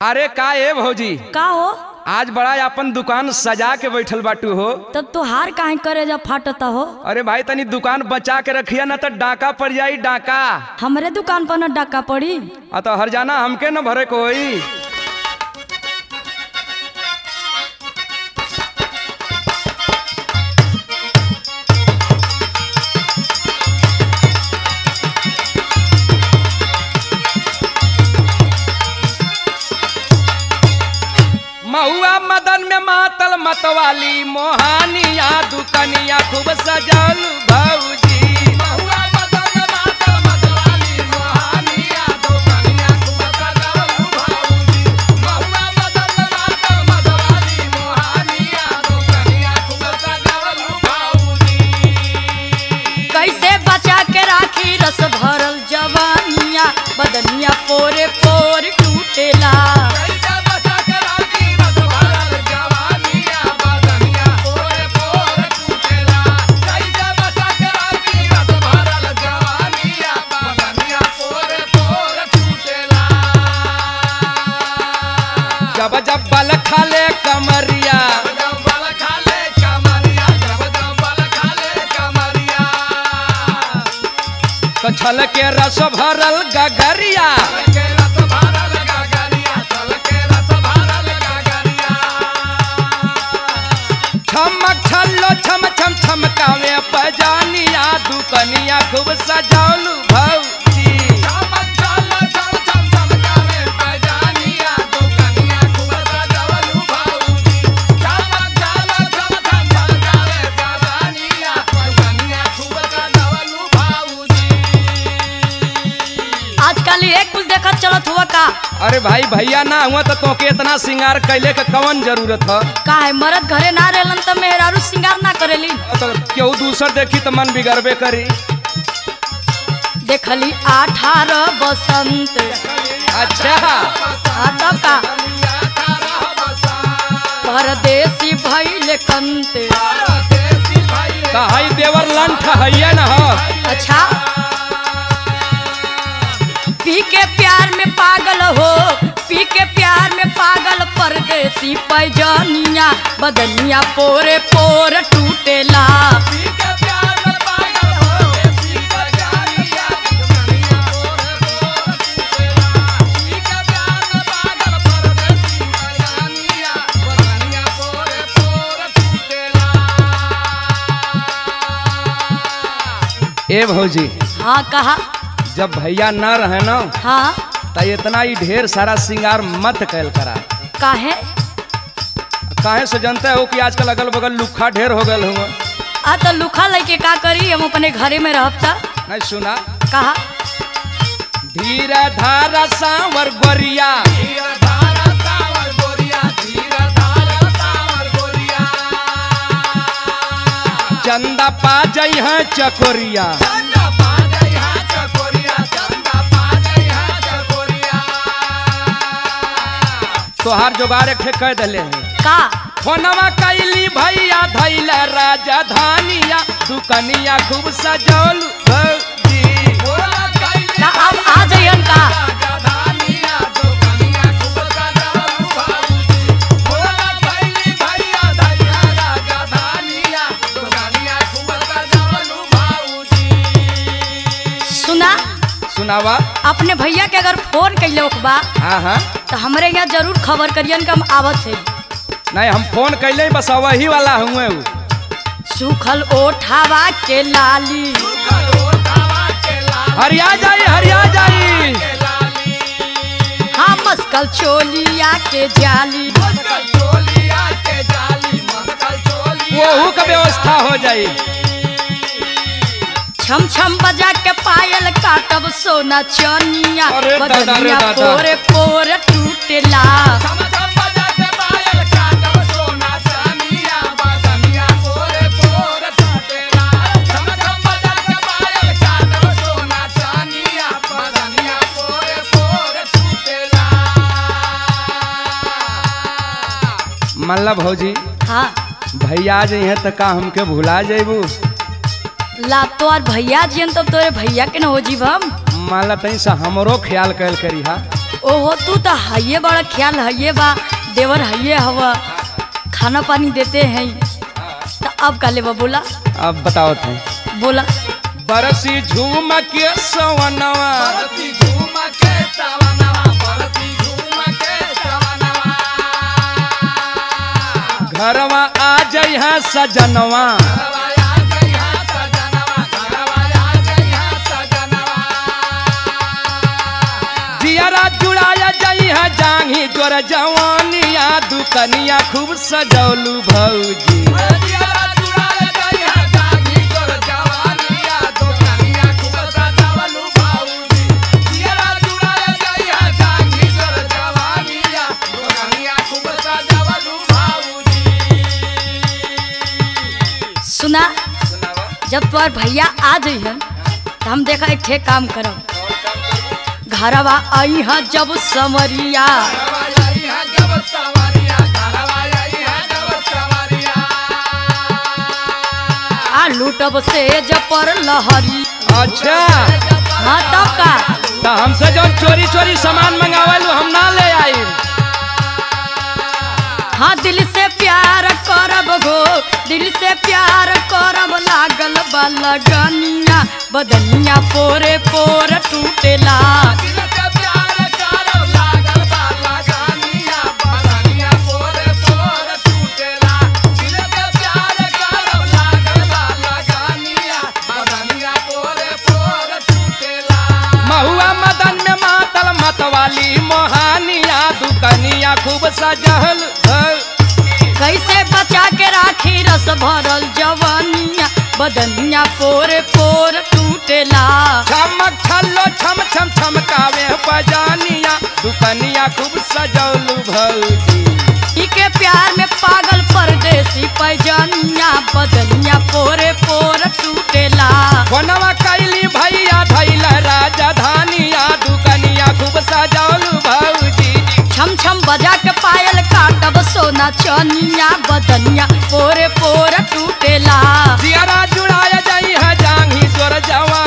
अरे का ए भौजी का हो आज बड़ा अपन दुकान सजा के बैठल बाटू हो तब तो हार काहे करे जब फाटता हो अरे भाई तनी दुकान बचा के रखिया ना तो डाका पड़ जाई डाका हमरे दुकान पर न डाका पड़ी आ तो हर जाना हमके न भरे कोई महुआ मदन में मातल मतवाली मोहानिया दुकनिया खूब सजल भौजी महुआ मदन में मातल मतवाली मोहानिया दुकनिया खूब सजल भौजी महुआ मदन में मातल मतवाली मोहानिया दुकनिया खूब सजल भौजी कैसे बचा के राखी रस भरल जवानिया बदनिया पोरे पोर टूटेला कैसे बचा के राखी रस भरल जवानिया बदनिया पोरे पोर टूटेला कैसे बचा के राखी रस भरल जवानिया बदनिया पोरे पोर टूटेला जब जब बल खाले कमरिया जब बल खाले कमरिया जब जब बल खाले कमरिया तो छल के रस भरल गगरिया छमक छल्लो छम छम छमकावे पजानिया दुकनिया खूब सजालू भौजी छमक छल्लो छम छम छमकावे पजानिया दुकनिया खूब सजालू भौजी छमक छल्लो छम छम छमकावे पजानिया दुकनिया खूब सजालू भौजी आजकल ये कुछ देखत चलत हुआ का अरे भाई भैया ना हुआ तो तोके इतना सिंगार कैले के कवन जरूरत है का है मरद घरे ना रहलन त मेहरारू सिंगार ना करेली तो केहू दूसर देखी तो मन बिगड़बे करी देखली अठारह बसंत अच्छा हाँ तब का परदेसी भइल कंत कहाई देवर लंठ है न हो अच्छा पी के प्यार में पागल हो पी के प्यार में पागल परदेसी पैजनिया बदनिया पोरे पोर टूटेला ए भौजी हाँ कहा जब भैया न रहे न हाँ तो इतना ही ढेर सारा सिंगार मत कैल करा काहे काहे से जानते हो कि आजकल अगल बगल लुखा ढेर हो गए हुआ आ तो लुखा लेके का करी हम अपने घरे में रहब त नहीं सुना कहा धीरे धारा सांवर गोरिया चंदा पा जई है चकोरिया तोहार जोगाड़ एक ठे कह दिले हैं का फोनवा कैली भैया धैल राजधानिया दुकनिया खूब सजौल भौजी का अब आ जाइयन का सुना सुनावा अपने भैया के अगर फोन कैले बा हाँ हाँ तो हमरे यहाँ जरूर खबर करियन कि हम आवत है नहीं हम फोन कैले बस वही वाला हुए उ। सूखल ओठावा के लाली हरिया जाई हरिया जाई हाँ मस्कल चोलिया के जाली वहू का व्यवस्था हो जाई छम छम बजा के पायल काटब सोना चनिया अरे दादा, रे बदनिया दादा। पोरे पोरे टूटेला मल्ला भौजी हाँ भैया आ जाइए तो का हमके भुला जेबू ला तो और भैया जियन तब तोरे भैया के न हो जीव हम मान ला तनी सा हमरो ख्याल कैल करी हा ओहो तू तो हइये बड़ा ख्याल हइये बा देवर हइये हवा खाना पानी देते हैं तो अब का लेबा बोला अब बताओ थे बोला बरसी झूम के सवनवा बरती झूम के सवनवा बरती झूम के सवनवा घरवा आ जइहा सजनवा घरवाया जइहा सजनवा घरवाया जइहा सजनवा जियरा जुड़ाया जइहा जांगी तोर जवानिया दुकनिया खूब सजौलू भौजी जियारा चुराए जइहा जागी तोर जवानिया दोकनिया खूब सजावलू भाऊजी जियारा चुराए जइहा जागी तोर जवानिया दोकनिया खूब सजावलू भाऊजी सुना जब तुम्हार भैया आ जइहन तो हम देखा एक ठे काम करब घरवा आई हाँ जब समरिया घरवाया इहा जब सवारिया घरवाया इहा जब सवारिया आ लूटब से पर लहरी अच्छा हाँ तब का तो हमसे जो चोरी चोरी सामान मंगावल हम ना ले आई हाँ दिल से प्यार करब गो दिल से प्यार करब लागल बा लगनिया बदनिया पोरे पोर टूटेला दिल से प्यार करब लागल बा लगानिया बदनिया पोरे पोर टूटेला दिल से प्यार करब लागल बा लगानिया बदनिया पोरे पोर टूटेला महुआ मदन में मातल मतवाली मोहानिया दुकनिया खूब सजल धल। कैसे बचा के राखी रस भरल जवानिया बदनिया पोरे पोर टूटेला चमक छल्लो छम छम छमकावे बजानिया दुकनिया खूब सजौलू भौजी ई के प्यार में पागल परदेसी पैजनिया बदनिया पोरे पोर टूटेला बनवा कैली भैया धैल राजधानिया दुकनिया खूब सजौलू भौजी छम छम बजा के पायल काटब सोना चनिया बदनिया पोरे पोर टूटेला जियरा जुड़ाया जाई है जांगी तोर जवान